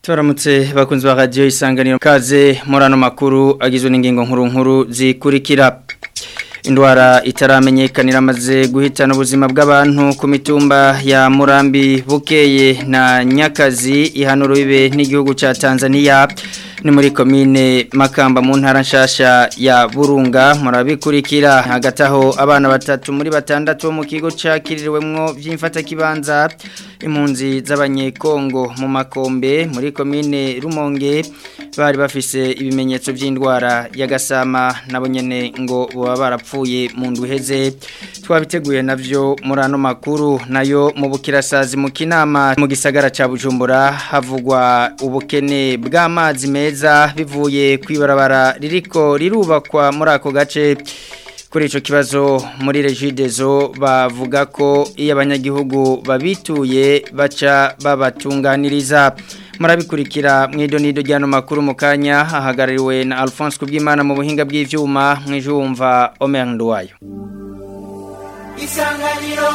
Turamutse bakunzi ba radio isanganiro kaze murano makuru agizwe n'ingingo nkuru nkuru zikurikira indwara itaramenyekanira amaze guhitana ubuzima bw'abantu ku mitumba ya Murambi Bukeye na Nyakazi ihanuro bibe n'igihugu ca Tanzania ni muri komine Makamba mu ntara nshasha ya Burunga murabikurikira hagati aho abana batatu muri batandatu mu kigo cakiririwemwo vy'imfata kibanza impunzi z'abanyekongo mu makombe muri komine Rumonge bari bafise ibimenyetso by'indwara y'agasama nabo nyene ngo baba barapfuye mu nduheze twabiteguye navyo muri ano makuru nayo mu bukirasazi mu kinama mu gisagara ca Bujumbura havugwa ubukene bw'amazi meza bivuye kwibarabara ririko rirubakwa muri ako gace kuri ico kibazo muri regidezo bavuga ko iyo abanyagihugu babituye baca babatunganiriza murabikurikira mwido nido ryano makuru mu kanya hahagarariwe na Alphonse Kubwimana mu buhinga bw'ivyuma mwijumva Omer Nduwayo Isanganiro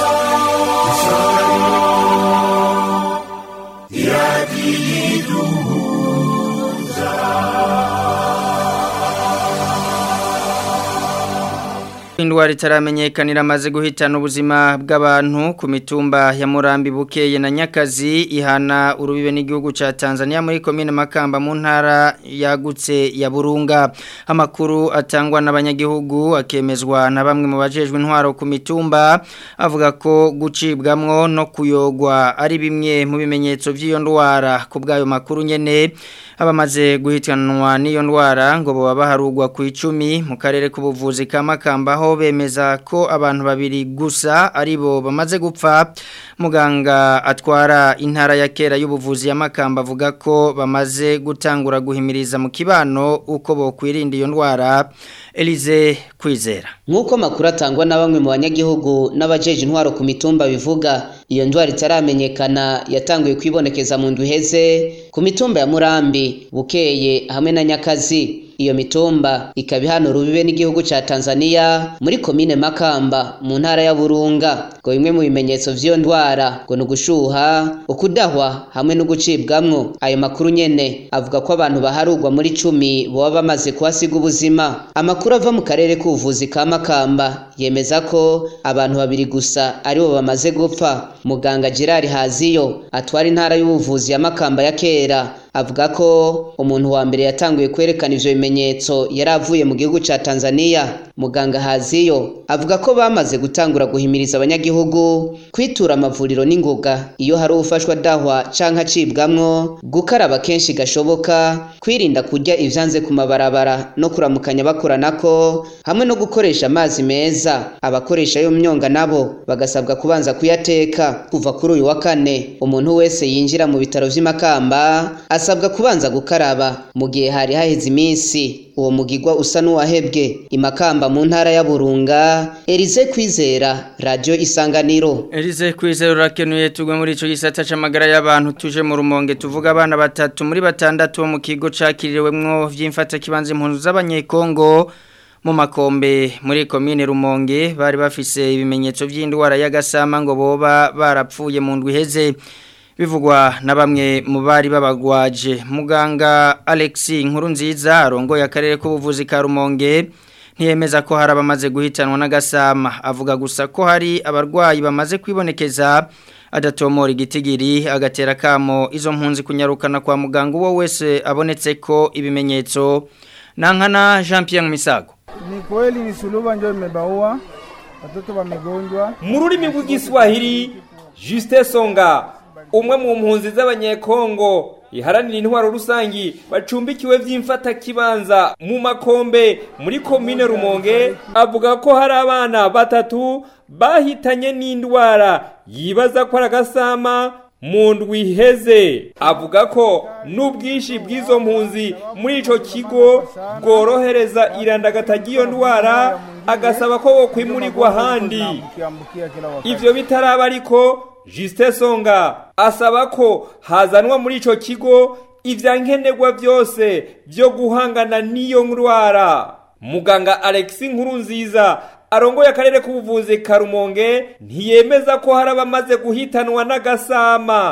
Indwara itaramenyekanira amaze guhitana ubuzima bw'abantu ku mitumba ya Murambi Bukeye na Nyakazi ihana urubibe n'igihugu ca Tanzania muri komine Makamba mu ntara yagutse ya Burunga amakuru atangwa n'abanyagihugu akemezwa na bamwe mu bajejwe intwaro ku mitumba avuga ko gucibwamwo no kuyogwa ari bimwe mu bimenyetso by'iyo ndwara ku bwayo makuru nyene abamaze guhitanwa n'iyo ndwara ngo baba baharugwa ku icumi mu karere k'ubuvuzi ka Makamba aho bemeza ko abantu babiri gusa aribo bamaze gupfa muganga atwara intara ya kera y'ubuvuzi ya Makamba avuga ko bamaze gutangura guhimiriza mu kibano uko bokwirinda iyo ndwara Elize Kwizera Nkuko makuru atangwa na bamwe mu banyagihugu n'abajeje intwaro ku mitumba bivuga iyo ndwara itaramenyekana yatanguye kwibonekeza mu nduheze ku mitumba ya Murambi Bukeye hamwe na Nyakazi iyo mitumba ikaba ihana rubibe n'igihugu ca Tanzania muri komine Makamba mu ntara ya Burunga ngo bimwe mu bimenyetso vy'iyo ndwara ngo ni ugushuha ukudahwa hamwe no gucibwamwo ayo makuru nyene avuga ko abantu baharugwa muri cumi boba bamaze kuhasiga ubuzima amakuru ava mu karere k'ubuvuzi ka Makamba yemeza ko abantu babiri gusa aribo bamaze gupfa muganga Gerard Haziyo atwara intara y'ubuvuzi ya Makamba ya kera avuga ko umuntu wa mbere yatanguye kwerekana ivyo bimenyetso yari avuye mu gihugu ca Tanzania muganga Haziyo avuga ko bamaze gutangura guhimiriza abanyagihugu kwitura amavuriro n'ingoga iyo hari ufashwa dahwa canke acibwamwo gukaraba kenshi gashoboka kwirinda kurya ivyanze ku mabarabara no kuramukanya bakoranako hamwe no gukoresha amazi meza abakoresha yo myonga nabo bagasabwa kubanza kuyateka kuva kuri uyu wa kane umuntu wese yinjira mu bitaro vy'imakamba asabwa kubanza gukaraba mu gihe hari haheze iminsi uwo mugigwa usa n'uwahebwe imakamba mu ntara ya Burunga Elize Kwizera radio Isanganiro Elize Kwizera urakenuye tugwe muri ico gisata c'amagara y'abantu tuje mu rumonge tuvuga abana batatu muri batandatu bo mu kigo cakiririwemwo vy'imfata kibanze impunzi z'abanyekongo mu makombe muri komine Rumonge bari bafise ibimenyetso by'indwara y'agasama ngo boba barapfuye mu ndwi heze bivugwa na bamwe mu bari babagwaje muganga Alexi nkuru nziza arongoye akarere k'ubuvuzi ka Rumonge ntiyemeza ko hari abamaze guhitanwa n'agasama avuga gusa ko hari abarwayi bamaze kwibonekeza adatomora igitigiri agatera kamo izo mpunzi kunyarukana kwa muganga uwo wese abonetse ko ibimenyetso nankana Jean Pierre Misago Ni kweli ni suluba ndio imebaua watoto wamegonjwa. mu rurimi rw'igiswahili Juste Songa umwe mu mpunzi z'abanyekongo iharanira intwaro rusangi bacumbikiwe vy'imfata kibanza mu makombe muri komine Rumonge avuga ko hari abana batatu bahitanye n'indwara yibaza ko ari agasama mu ndwi iheze avuga ko n'ubwinshi bw'izo mpunzi muri ico kigo bworohereza irandagata ry'iyo ndwara agasaba ko bokwimurirwa ahandi Kiambukia kila wakati. ivyo bitaraba ariko Juste Songa asaba ko hazanwa muri ico kigo ivyankenerwa vyose vyo guhangana n'iyo ndwara muganga Alexis Nkurunziza arongoye akarere k'ubuvuzi ka Rumonge ntiyemeza ko hari abamaze guhitanwa n'agasama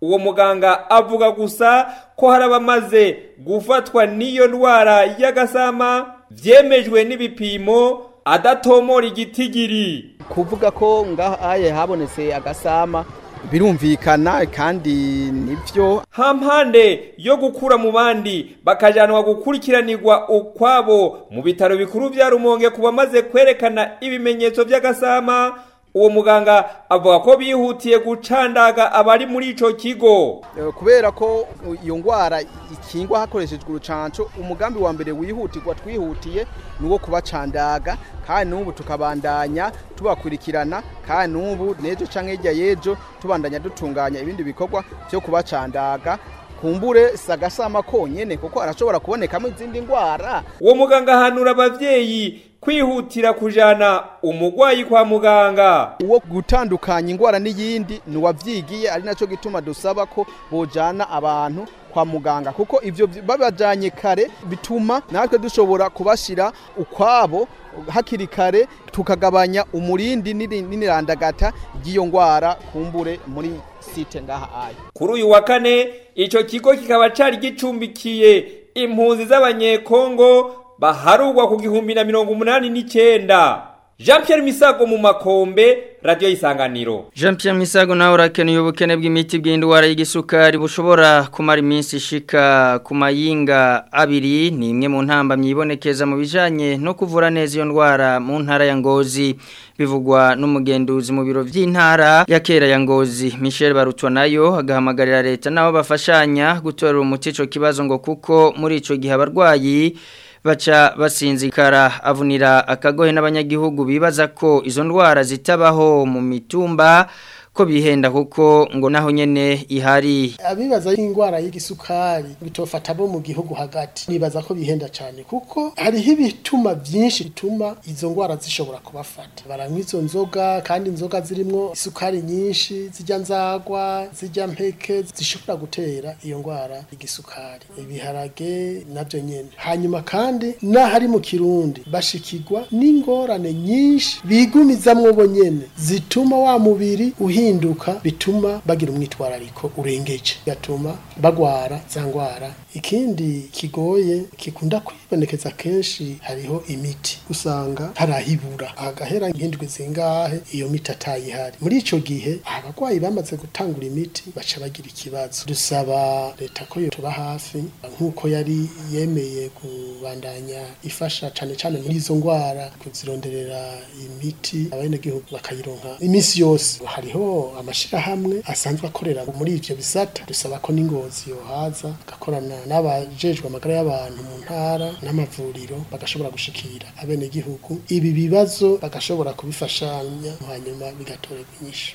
uwo muganga avuga gusa ko hari abamaze gufatwa n'iyo ndwara y'agasama vyemejwe n'ibipimo adatomora igitigiri kuvuga ko ngahaye habonetse agasama birumvikana kandi nivyo hampande yo gukura mu bandi bakajanwa gukurikiranirwa ukwabo mu bitaro bikuru vya rumonge ku bamaze kwerekana ibimenyetso vy'agasama uwo muganga avuga ko bihutiye gucandaga abari muri ico kigo Eh, kubera ko iyo ngwara ikingwa hakoreshejwe urucanco umugambi wa mbere wihutirwa twihutiye ni uwo kubacandaga kandi n'ubu tukabandanya tubakurikirana kandi n'ubu n'ejo canke hirya y'ejo tubandanya dutunganya ibindi bikorwa vyo kubacandaga kumbure sagasama konyene kuko arashobora kubonekamo izindi ngwara uwo muganga ahanura abavyeyi kwihutira kujana umugwayi kwa muganga uwo gutandukanya ingwara n'iyindi ni uwavyigiye ari naco gituma dusaba ko bojana abantu kwa muganga kuko ivyo vy- babajanye kare bituma natwe dushobora kubashira ukwabo hakiri kare tukagabanya umurindi n'iri- n'irandagata ry'iyo ngwara kumbure muri site ngaha ayo kuri uyu wa kane ico kigo kikaba cari gicumbikiye impunzi z'abanyekongo baharugwa ku gihumbi na mirongo umunani n'icenda jean pierre misago mu makombe radiyo y'isanganiro Jean Pierre Misago nawe urakeneye ubukene bw'imiti bw'indwara y'igisukari bushobora kumara iminsi ishika ku mayinga abiri ni imwe mu ntambamyi ibonekeza mu bijanye no kuvura neza iyo ndwara mu ntara ya Ngozi bivugwa n'umugenduzi mu biro vy'intara ya kera ya Ngozi Michel Barutwa nayo agahamagarira leta nabo bafashanya gutorera umuti ico kibazo ngo kuko muri ico gihe abarwayi baca basinzikara avunira akagohe n'abanyagihugu bibaza ko izo ndwara zitabaho mu mitumba ko bihenda kuko ngo naho nyene ihari abibaza y'indwara y'igisukari bitofata bo mu gihugu hagati nibaza ko bihenda cyane kuko hariho ibituma byinshi bituma izo ndwara zishobora kubafata baranywa izo nzoga kandi inzoga zirimo isukari nyinshi zijya nzagwa zijya mpeke zishobora gutera iyo ndwara y'igisukari ibiharage nabyo nyene hanyuma kandi n'ahari mu kirundi bashikirwa n'ingorane nyinshi bigumizamwo bo nyene zituma wa mubiri uhinduka bituma bagira umwitwarariko urengeje gatuma bagwara za ngwara ikindi kigoye kikunda kwibonekeza kenshi hariho imiti usanga harahibura agahera nk'indwi zingahe iyo miti atayihari muri ico gihe abarwayi bamaze gutangura imiti baca bagira ikibazo dusaba leta ko yotuba hafi nk'uko yari yemeye kubandanya ifasha cane cane muri izo ngwara kuzironderera imiti abenegihugu bakayironka iminsi yose hariho amashirahamwe asanzwe akorera muri ivyo bisata dusaba ko n'ingozi yohaza agakorana n'abajejwe amagara y'abantu mu ntara n'amavuriro bagashobora gushikira abenegihugu ibi bibazo bagashobora kubifashanya hanyuma bigatorerwa inyishu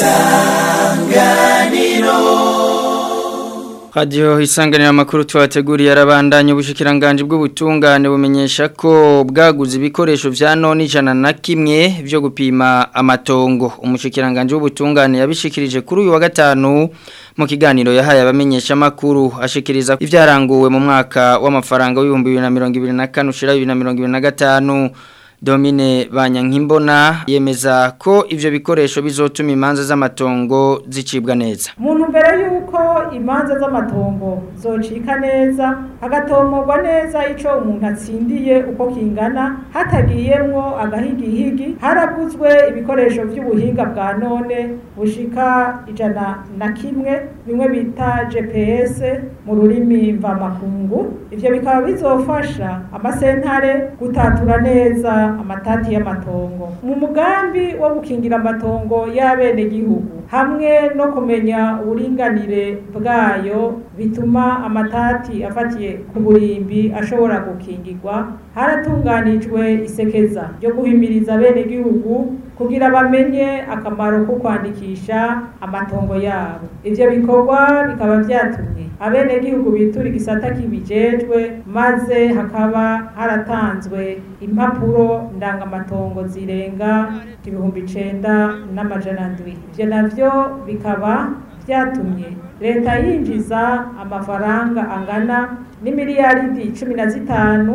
Radio isanganira makuru twateguriye arabandanya ubushikiranganje bw'ubutungane bumenyesha ko bwaguze ibikoresho vya none ijana na kimwe vyo gupima amatongo umushikiranganje w'ubutungane yabishikirije kuri uyu wa gatanu mu kiganiro yahaye abamenyesha makuru ashikiriza ivyaranguwe mu mwaka w'amafaranga w'ibihumbi 2024 ushira 2025 Domine Banyankimbona yemeza ko ivyo bikoresho bizotuma imanza z'amatongo zicibwa neza. Muntu mbere yuko imanza z'amatongo zocika neza hagatomorwa neza ico umuntu atsindiye uko kingana hatagiyemwo agahigihigi haraguzwe ibikoresho vy'ubuhinga bwa none bushika ijana na kimwe bimwe bita GPS mu rurimi mvamakungu ivyo bikaba bizofasha amasentare gutatura neza amatati y'amatongo mu mugambi wo gukingira amatongo y'abenegihugu hamwe no kumenya uburinganire bwayo bituma amatati afatiye ku burimbi ashobora gukingirwa haratunganijwe isekeza ryo guhimiriza abenegihugu kugira bamenye akamaro ko kwandikisha amatongo yabo ivyo bikorwa bikaba vyatumye abenegihugu bitura igisata kibijejwe maze hakaba haratanzwe impapuro ndangamatongo zirenga ibihumbi icenda n'amajana ndwi ivyo navyo bikaba vyatumye leta yinjiza amafaranga angana n'imiliyaridi cumi na zitanu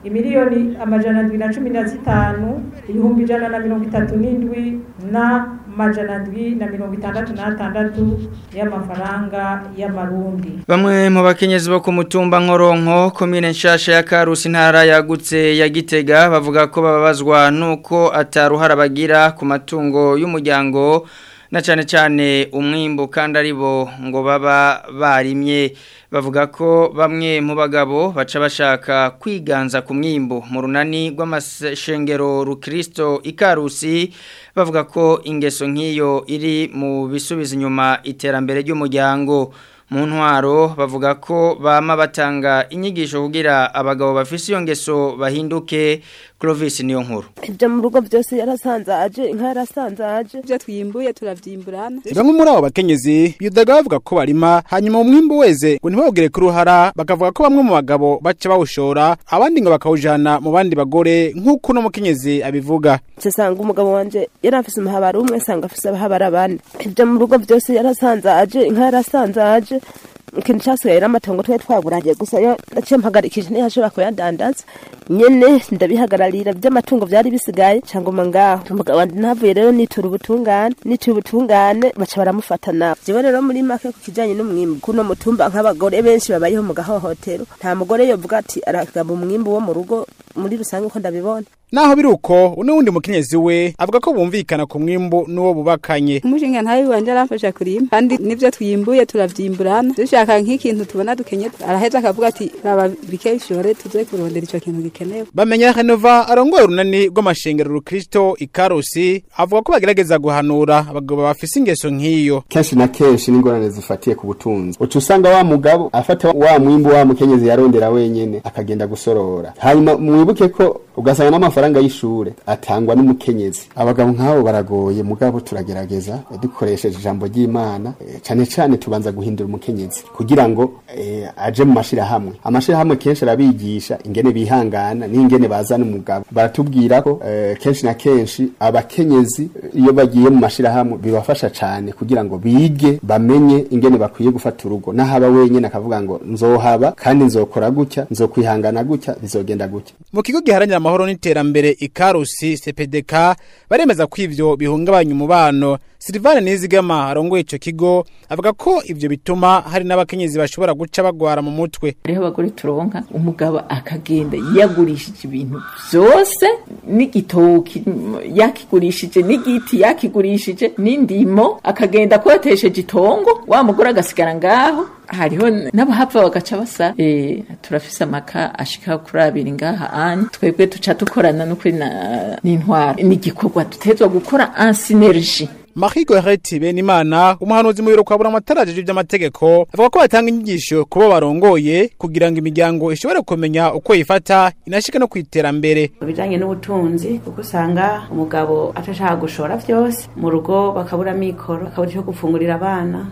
imiliyoni amajana ndwi na cumi na zitanu ibihumbi ijana na mirongo itatu n'indwi na majana ndwi na mirongo itandatu n'atandatu y'amafaranga y'amarundi Bamwe mu bakenyezi bo ku mutumba Nkoronko komine nshasha ya Karusi ntara yagutse ya Gitega bavuga ko bababazwa nuko ataruhara bagira ku matungo y'umuryango na cyane cyane umwimbo kandi aribo ngo baba barimye bavuga ko bamwe mu bagabo baca bashaka kwiganza ku mwimbo mu runani rw'amashengero rukristo ikarusi bavuga ko ingeso nk'iyo iri mu bisubiza inyuma iterambere ry'umuryango mu ntwaro bavuga ko bama batanga inyigisho kugira abagabo bafise iyo ngeso bahinduke Clovis niyo nkuru ibyo mu rugo byose yarasanzaje inka yarasanzaje ibyo twimbuye turavyimburana bamwe muri abo bakenyezi yudaga bavuga ko barima hanyuma umwimbu weze ngo ntibawugire ku ruhara bakavuga ko bamwe mu bagabo baca bawushora abandi ngo bakawujana mu bandi bagore nk'uko uno mukenyezi abivuga nsanga umugabo wanje yari afise umuhabara umwe sanga afise abahabara bane ibyo mu rugo byose yarasanzaje inka yarasanzaje ikintu cyasigaye n'amatongo twari twaguragiye gusa yo naciye mpagarikije ntiyashobora kuyadandaza nyene ndabihagararira by'amatungo byari bisigaye cyangwa ngaho umugabo wanje ntavuye rero nitura ubutungane nitura ubutungane baca baramufata nabo jewe rero muri make ku kijanye n'umwimbu kuno mutumba nk'abagore benshi babayeho mu gahohotero nta mugore yovuga ati aragaba umwimbu wo mu rugo muri rusange uko ndabibona naho biri uko n'uwundi mukenyezi we avuga ko bumvikana ku mwimbu n'uwo bubakanye umushinga ntawe wanje aramfasha kurima kandi nivyo twimbuye turavyimburana dushaka nk'ikintu tubona dukenye araheza akavuga ati raba bike bishore tuze kurondera ico kintu gikenewe bamenya Renova arongoye urunani rw'amashengero rukristo ikarusi avuga ko bagerageza guhanura abagabo bafise ingeso nk'iyo kenshi na kenshi n'ingorane zifatiye ku butunzi uca usanga wa mugabo afata wa mwimbu wa mukenyezi yarondera wenyene akagenda gusorora hanyuma mwibuke ko ugasanga n'amafaranga y'ishure atangwa n'umukenyezi abagabo nk'abo baragoye mugabo turagerageza dukoresheje ijambo ry'imana e, cane cane tubanza guhindura umukenyezi kugira ngo e, aje mu mashirahamwe amashirahamwe kenshi arabigisha ingene bihangana n'ingene bazana umugabo baratubwira ko e, kenshi na kenshi abakenyezi iyo bagiye mu mashirahamwe bibafasha cane kugira ngo bige bamenye ingene bakwiye gufata urugo n'ahaba wenyene akavuga ngo nzohaba kandi nzokora gutya nzokwihangana gutya bizogenda gutya mu kigo giharanira amahoro n'iterambere ikarusi CPDK baremeza ko ivyo bihungabanya umubano Silvane Nizigama arongoye ico kigo avuga ko ivyo bituma hari n'abakenyezi bashobora guca bagwara mu mutwe hariho abagore turonka umugabo akagenda yagurishije ibintu vyose n'igitoki yakigurishije n'igiti yakigurishije n'indimo akagenda kotesheje itongo wa mugore agasigara ngaho hariho n'abahapfa bagaca basa eh turafise amaka ashika kuri abiri ngaha anye twebwe tuca dukorana no kuri n'intwara n'igikorwa dutezwa gukora en synergie Marie Goreti Benimana umuhanuzi mu biro kwa buramataraje by'amategeko avuga ko batanga inyigisho kubo barongoye kugira ngo imiryango ishobore kumenya uko yifata inashika no kwiterambere bijanye n'ubutunzi kuko usanga umugabo atashaka gushora vyose mu rugo bakabura mikoro bakabura cyo gufungurira abana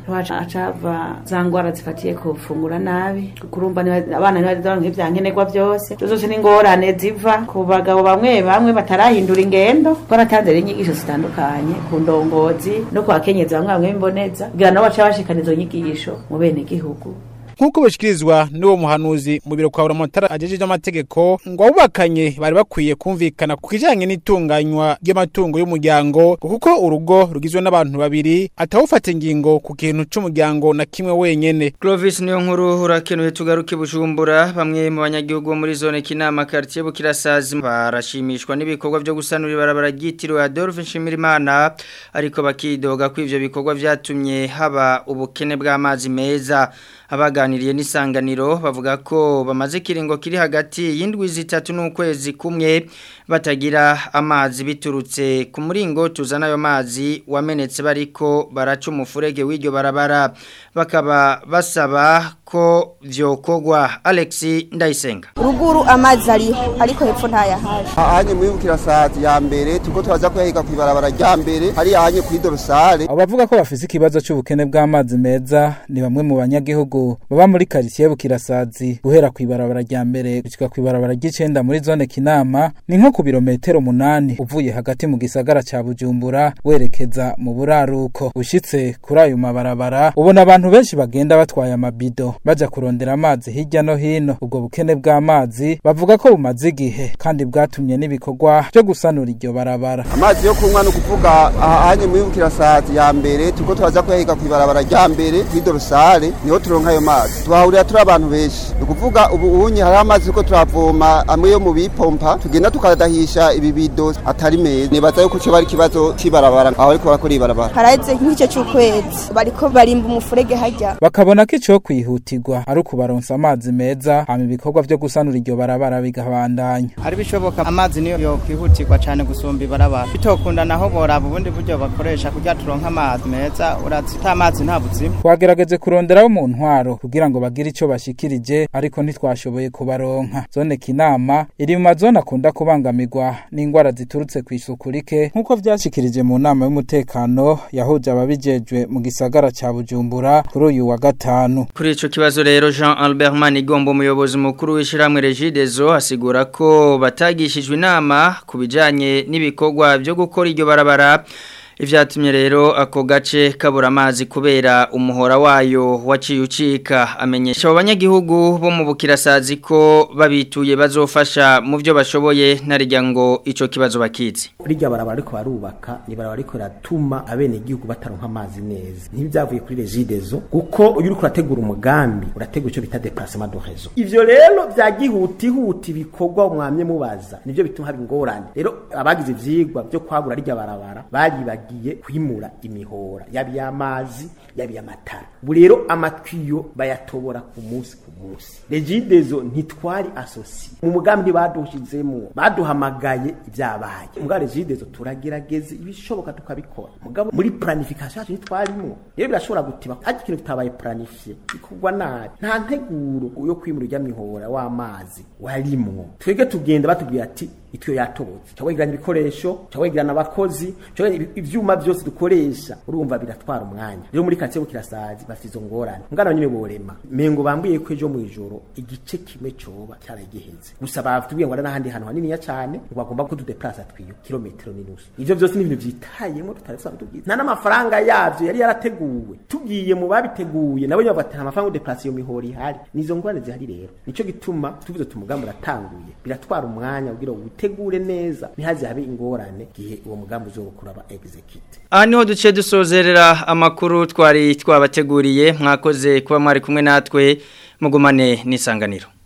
acava za ngwara zifatiye kufungura nabi kurumva abana ntibaronka ivyankenerwa vyose zose n'ingorane ziva ku bagabo bamwe bamwe batarahindura ingendo ko natanze inyigisho zitandukanye ku ndongo no kwakenyeza bamwe bamwe imboneza kugira nabo baca bashikana izo nyigisho mu bene gihugu nk'uko bashikirizwa n'uwo muhanuzi mu biro kwa buramatara ajejeje amategeko ngo abubakanye bari bakwiye kumvikana ku kijanye n'itunganywa ry'amatungo y'umuryango kuko urugo rugizwe n'abantu babiri atawufata ingingo ku kintu c'umuryango na kimwe wenyene Clovis niyo nkuru urakenuye tugaruke bujumbura bamwe mu banyagihugu bo muri zone kinama quartier bukirasazi barashimishwa n'ibikorwa byo gusanura ibarabara ryitiriwe Adolphe Nshimirimana ariko bakidoga ko ivyo bikorwa vyatumye haba ubukene bw'amazi meza abaganiriye n'isanganiro bavuga ko bamaze kiringo kiri hagati y'indwi zitatu n'ukwezi kumwe batagira amazi biturutse ku muringo tuzana ayo mazi wamenetse bariko baraca umufurege w'iryo barabara bakaba basaba ko vyokogwa Alex Ndayisenga ruguru amazi ariho ariko hepfo ntayahaje ahanye mwibukira saati ya mbere tuko twaza kuyahiga kwibarabara rya mbere hari ahanye kuri dorosale abavuga ko bafise ikibazo cy'ubukene bw'amazi meza ni bamwe mu banyagihugu baba muri quartier bukirasazi guhera kwibarabara rya mbere gushika kwibarabara ry'icenda muri zone kinama ni nko ku birometero munani uvuye hagati mu gisagara ca Bujumbura werekeza mu buraruko ushitse kuri ayo mabarabara ubona abantu benshi bagenda batwaye amabido baja kurondera amazi hirya no hino ubwo bukene bw'amazi bavuga ko bumaze igihe kandi bwatumye n'ibikorwa byo gusanura iryo barabara amazi yo kunywa ni ukuvuga ahanye muri bukirasazi ya mbere turiko turaza kuyahiga kw'ibarabara rya mbere kw'idorosare niho turonka ayo mazi tuhahurira turi abantu benshi ni ukuvuga ubu unye hariho amazi turiko turavoma amwe yo mu bipompa tugenda tukadahisha ibibido atari meza nibaza yuko cyo bari ikibazo c'ibarabara aho bariko barakora ibarabara haraheze nk'igice c'ukwezi bariko barimba umufurege harya bakabona ko ico kwihutirwa ari ukubaronsa amazi meza hama ibikorwa vyo gusanura iryo barabara bigabandanya ari bishoboka amazi niyo yokwihutirwa cane gusumba ibarabara bitokunda naho boraba ubundi buryo bakoresha kugira turonke amazi meza urazi ata amazi nta buzima twagerageje kuronderaho mu ntwaro kugira ngo bagire ico bashikirije ariko ntitwashoboye kubaronka zone kinama iri mu mazone akunda kubangamirwa n'ingwara ziturutse ku isuku rike nk'uko vyashikirije mu nama y'umutekano yahuje ababijejwe mu gisagara ca bujumbura kuri uyu wa gatanu Kuri ico kibazo rero Jean Albert Manigombo umuyobozi mukuru w'ishiramwe Regideso asigura ko batagishijwe inama kubijanye n'ibikorwa byo gukora iryo barabara Ivyatumye rero ako gace kabura amazi kubera umuhora wayo waciye ucika amenyesha abo banyagihugu bo mu bukirasazi ko babituye bazofasha mu byo bashoboye narijya ngo ico kibazo bakizi rijya barabara ariko barubaka ni barabara ariko ratuma abene igihugu bataronka amazi neza ntibyavuye kuri regidezo kuko uyu uriko urategura umugambi urategura ico bita déplacement de réseau ivyo rero vyagihutihuti ibikorwa mwamye mubaza nivyo bituma haba ingorane rero abagize ivyigwa byo kwagura rijya barabara baribagiye kwimura imihora yabi y'amazi yabi y'amatara ubu rero amatwiyo bayatobora ku munsi ku munsi regidezo ntitwari asosiye mu mugambi badushizemo baduhamagaye ibyabaye mbwa regidezo turagerageza ibishoboka tukabikora mugabo muri planification yacu ntitwarimo rero birashobora gutiba ariko ikintu kitabaye planifiye bikorwa nabi nta nteguro yo kwimura ijya mihora w'amazi warimwo twebwe tugenda batubwira ati ityo yatobotse cyawegirana ibikoresho cyawegirana abakozi ivyuma byose dukoresha urumva biratwara umwanya rero muri katiye bukirasazi bafite izo ngorane ngana nyine borema mengo bambwiye ko ejo mu ijoro igice kimwe coba cyaragiheze gusa batubwiye ngo n'ahandi hantu hanini cyane ngo bagomba ko tudeplace twiyo kilometero n'inusu ivyo byose ni ibintu vyitayemo tutaretse tubwiye nta n'amafaranga yavyo yari yarateguwe tugiye mu babiteguye nabo nyine bati amafaranga yo deplace iyo mihoro ihari nizo ngorane zihari rero nico gituma tuvuze tumugambo uratanguye biratwara umwanya kugira ngo utegure neza ntihaze habe ingorane gihe uwo mugambi uzokura aba execute aha niho duce dusozerera amakuru twari twabateguriye mwakoze kuba mwari kumwe natwe mugumane n'isanganiro